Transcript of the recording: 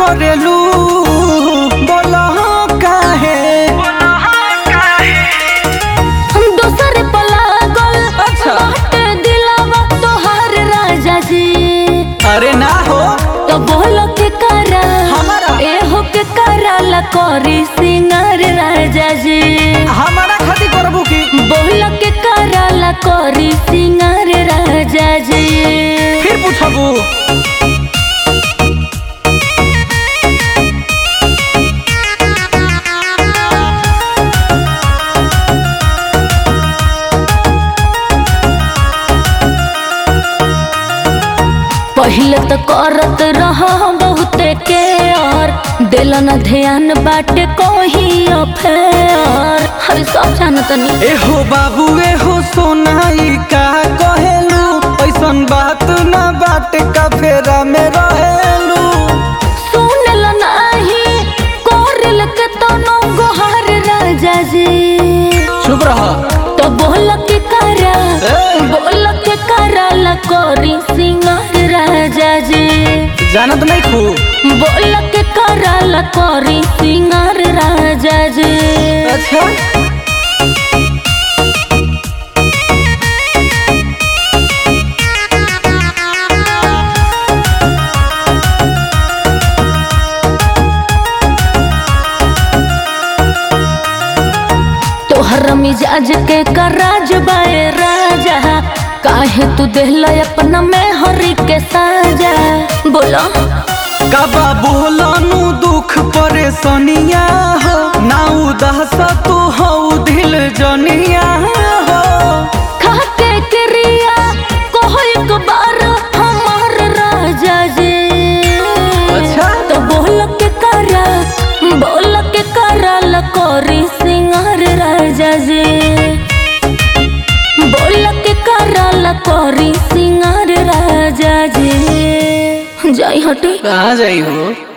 करेलू बोला काहे हम दोसर पलागल अच्छा। बाटे दिलावा तोहार राजा जी अरे ना हो तो बोल के करा हमारा? ए हो के करा ला करी सिंगार राजा जी हमारा खातिर करबू की बोल के करा ला करी सिंगार राजा जी फिर पूछबू पहले तो करत रहा बहुते के और दिल न ध्यान बाटे कोही अफेयर हर सब जानत नहीं एहो बाबू एहो सोनाई का कहेलू ऐसन बात ना बात का फेरा में रहेलू सुनल नाही कोरल के तनो गोहार राजा जी चुप रह तो बोल के करा ए। बोल के करा ला कोरी सिंगार राजा जी जानत नहीं खू बोल के करा ला कोरी सिंगार राजा जी अच्छा तोहर मिजाज के कराज बाए राजा काहे तू देहला अपना में हरी के साजा बोलो कबा बोलानु दुख परेशानिया हो ना उदास तू हो दिल जनिया हो खाके क्रिया कोहो एक बार हमार राजा जी अच्छा। तो बोल के करा बोल के करा लकोरी सिंगार राजा जी बोल के करा लकोरी सिंगार राजा जी जाई हटे कहाँ जाई हो